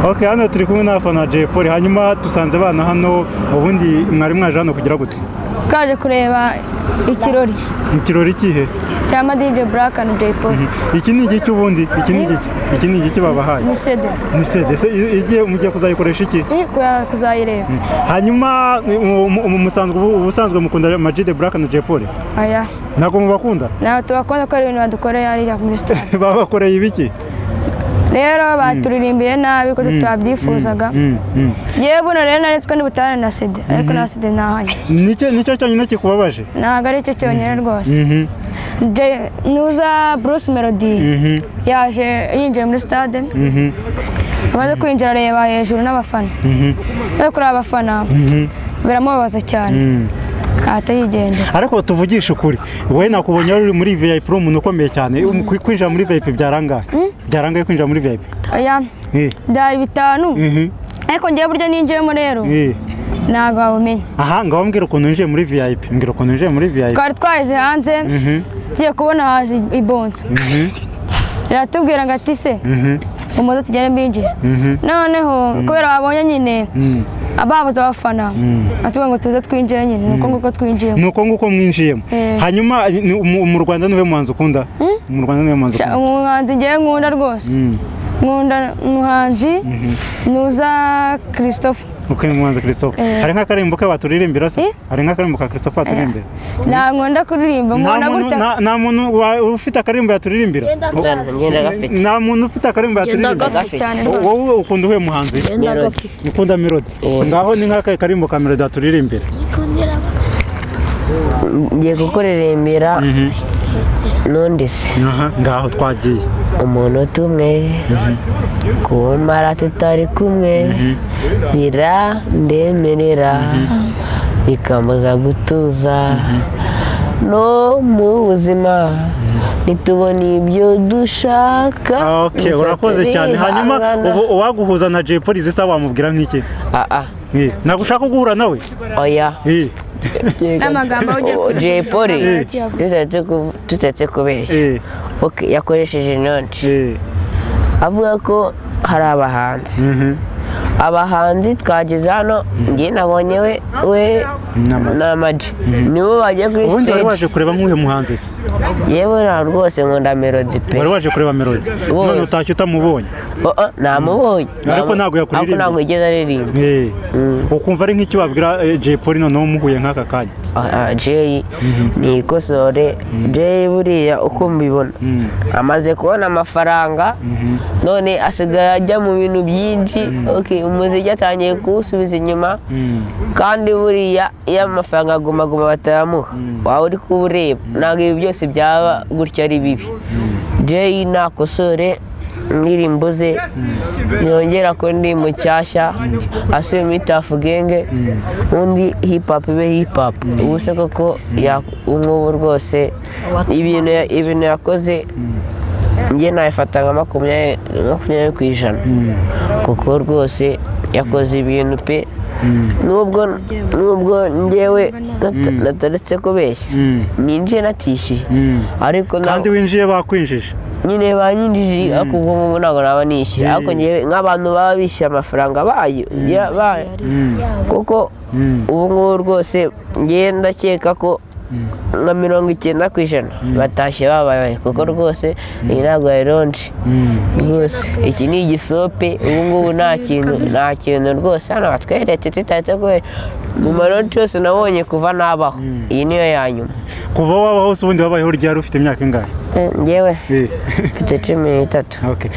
ok hano turi kumwe n'abafana ba jay paul hanyuma dusanze abana hano ubundi mwari mwaje hano kugira gute twaje kureba ikirori mu kirori kihe cya madije buraka na jay paul iki ni igiki ubundi iki ni igiki iki ni igiki babahaye ni sede ni sede se i- igiye mugiye kuzayikoresha iki iri kuya- kuzayireba hanyuma mu- mu- mu- musanzwe ubu- ubusanzwe mukunda majide buraka na jay paul aya ntabwo mubakunda nawe tubakunda ko ari ibintu badukoreye hariya muri sitade baba bakoreye ibiki rero baturirimbiye nabi ko tutabyifuzaga Mm, mm. yewe buno rero nari twe ntibutane na sede ariko na sede ntahanye Niki- nicyo cyonyine kikubabaje ntabwo ari cyo cyonyine rwose Mhm, Jay- nuza bruce melody mhm, yaje yinjiye muri sitade mhm, amaze kwinjira areba hejuru n'abafana mhm, maze kureba abafana mhm, biramubabaza cyane mhm. ahita yigendera ariko tuvugishe ukuri wowe nakubonye wari uri muri vip uri umuntu ukomeye cyane Um, kwi- kwinjira muri vip byarangaye byarangaye kwinjira muri vip oya Eh, byari bitanu mhm, ariko ngewe buryo ninjiyemo rero eh. ntabwo wabumenya aha ngaho mbwira ukuntu winjiye muri vip mbwira ukuntu winjiye muri vip twari twaheze hanze Mhm, tugiye kubona haje ibonsa mhm, iratubwira ngo ati se mhm, umuze tugere mbinjire mhm, noneho kubera babonye nyine mhm. ababuze abafana atubwira ngo tuze twinjire nyine ni uko nguko twinjiyemo ni uko nguko mwinjiyemo Eh. hanyuma ni- mu mu rwanda niwe muhanzi ukunda mu rwanda niwe muhanzi Sha- ukunda umuhanzi ngewe nkunda rwose Mm. nkunda umuhanzi nuza christophe uko ni umuhanzi christophe Eh. hari nk'akaririmbo ke baturirimbira se Eh? hari nk'akaririmbo ka christophe baturirimbira ntabwo nkunda kuririmba nta nkunda muntu gutya nta- nta muntu wa- ufite akarimbo yaturirimbira ngenda gafite nta muntu ufite akarimbo yaturirimbira gafite. cyane Wo- rwose wowe ukunda uhuye muhanzi Melody. ukunda melody ngaho ni nk'akahe karimbo ka melody yaturirimbira ngiye kukuririmbira n'undi se Aha, ngaho twagiye umuntu tumwe kumara tutari kumwe birandemerera bikambuza gutuza no mu buzima ntitubone ibyo dushaka ok gusa urakoze cyane hanyuma turihangana. ubu uwaguhuza na jay polisi se wamubwira nk'iki Ah, ah, Eh, nagushaka guhura nawe oya Eh, n'amagambo aho ugiye kuririmba jay polly Eh. tutetse kubeshya eh, Ok, yakoresheje inoti eh, avuga ko hari abahanzi mhm. abahanzi twageze hano njye nabonye we we Nama- na maji nibo bagiye kuri ubundi wari stage waje kureba nk'uhe muhanzi se yewe nta rwose nkunda melody pe wari waje kureba melody Wowe. none utashye utamubonye Oh, oh, namubonye Ariko Namu- ntabwo yakuririmba. ariko ntabwo yigeze aririmba Eh, ukumva ari nk'iki wabwira eh, jay polly noneho umuhuye nk'aka kanya Ah, ah, jay ni ikosore jay buriya uko mbibona amaze kubona amafaranga none asigaye ajya mu bintu byinshi Ok, umuziki atangiye kuwusubiza inyuma kandi buriya iyo amafaranga aguma guma batayamuha waba uri kuwureba ntabwo ibi byose byaba gutya ari bibi jay nakosore indirimbo ze yongera ko ndi mushyashya asuye muri tafu genge undi hip hop ibe hip hop ubu se koko ya- nk'ubu rwose ibintu ya- ibintu yakoze njye nabifata nka makumyabiri makumyabiri ku ijana kuko rwose yakoze ibintu pe nubwo nubwo njyewe nata- nataretse kubeshya Mm. ninjiye natishyuye Mm. ariko na- kandi winjiye bakwinjije nyine banyinjije ariko ubwo ngubu ntabwo naba nishyuye Yeah. ariko njyewe nk'abantu baba bishyuye amafaranga bayo ya- ba- kuko ubu ngubu rwose ngewe ndakeka ko nka mirongo icyenda ku ijana batashye babaye kuko rwose iyi ntabwo yari ronje rwose iki ni igisope ubu ngubu nta kintu nta kintu rwose hano batweretse tutaretse kubera mu maroti yose nabonye kuva nabaho iyi niyo ya nyuma kuva waba hose ubundi wabayeho ryari ufite imyaka ingahe Eh, ngewe Eh, mfite cumi n'itatu okay.